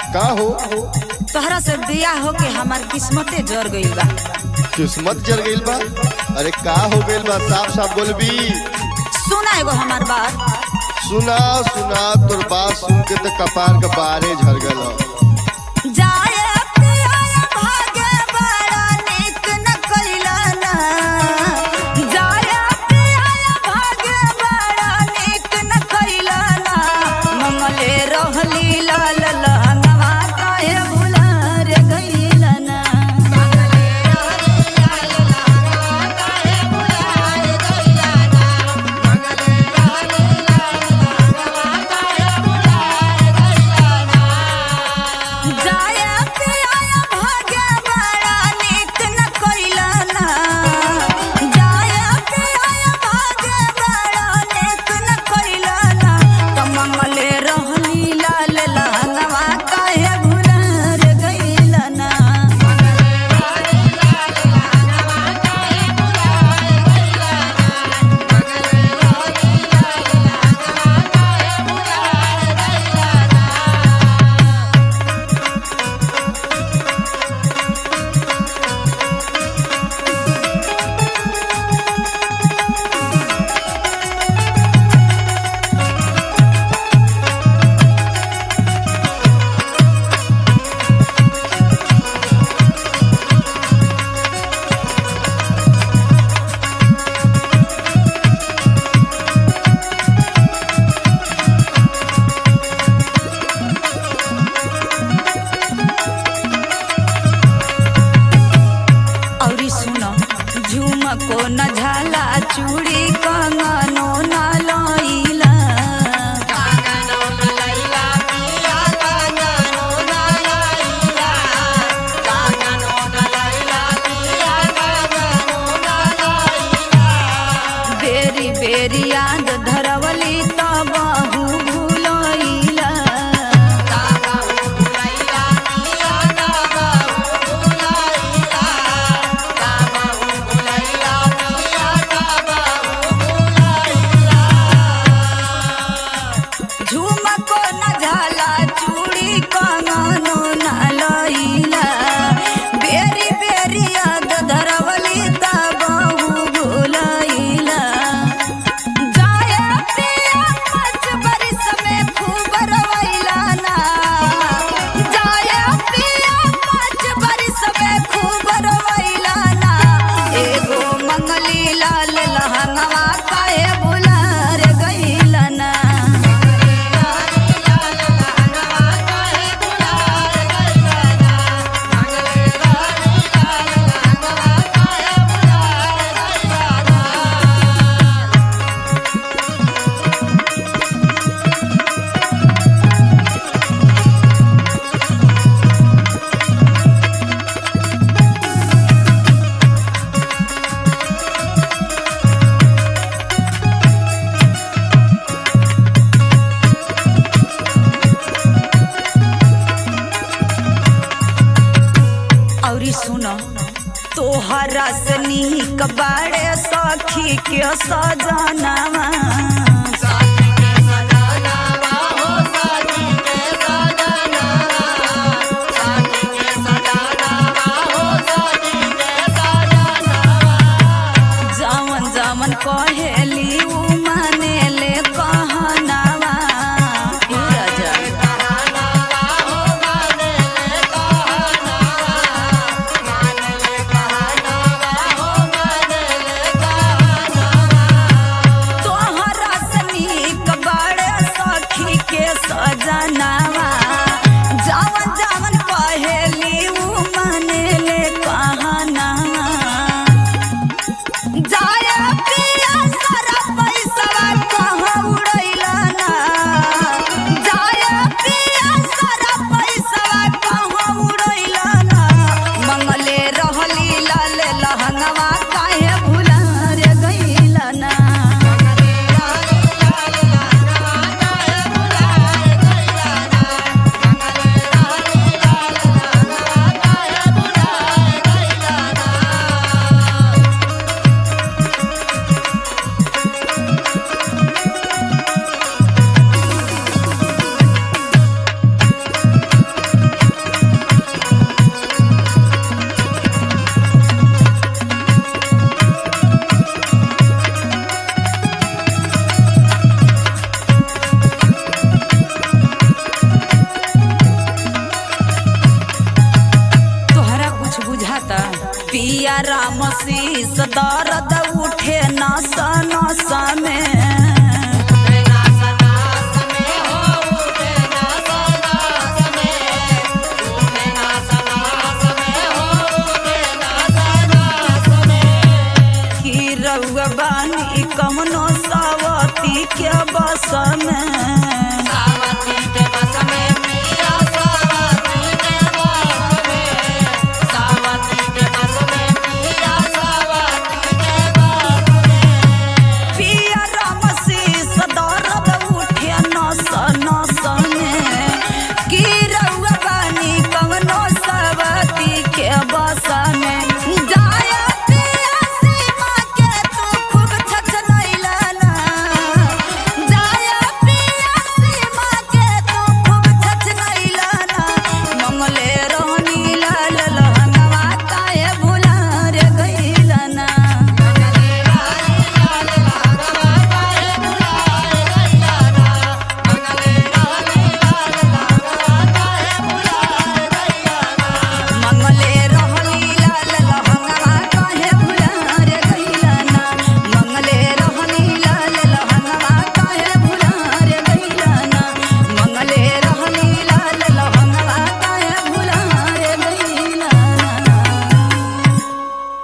का हो तोहरा से बिया होके हमार किस्मते जर गईल बा किस्मत जल गईल बा अरे का हो गईल बा साफ साफ बोलबी सुना एगो हमार बात सुना सुना तोर बात सुन के तो कपार के बारे झड़ गल जाए पिया भागे बड़ा नीक न कइला ना जाए पिया भागे बड़ा नीक न कइला ना मंगले रहली लाल लहंगवा काहे भुला रे गइला ना मंगले रहली लाल लहंगवा काहे भुला रे गइला ना मंगले रहली लाल लहंगवा काहे भुला रे गइला ना जाया पिया भागे बड़ा नीक न कइला ना जाया पिया भागे बड़ा नीक न कइला ना कमंगले रहली लाल लहंगवा काहे भुला रे गइला ना मंगले रहली लाल लहंगवा काहे भुला रे गइला ना मंगले रहली लाल लहंगवा काहे भुला रे गइला ना औरी सुनो झुमको न झाला चूड़ी कंगनो न लइला कंगनो न लइला पिया कंगनो न लइला कंगनो न लइला पिया कंगनो न लइला बेरी बेरी याद धरवली तब बहु भुलइला काबहु भुलइला पिया काबहु भुलइला काबहु भुलइला पिया काबहु भुलइला झुमको न झाला चूड़ी कंगनो न लइला बेरी बेरी याद धरवली तब बहु भुलइला जाया पिया पाँच बरिस में खूब रवैला ना जाया पिया पाँच बरिस में खूब रवैला ना एगो मंगली लाल लहंगवा काहे भुला रे गइला ना मंगली लाल लहंगवा काहे भुला रे गइला ना मंगली लाल लहंगवा काहे भुला रे गइला ना औरी सुनो तोहरा से नीक बाड़े सखी के सजनावा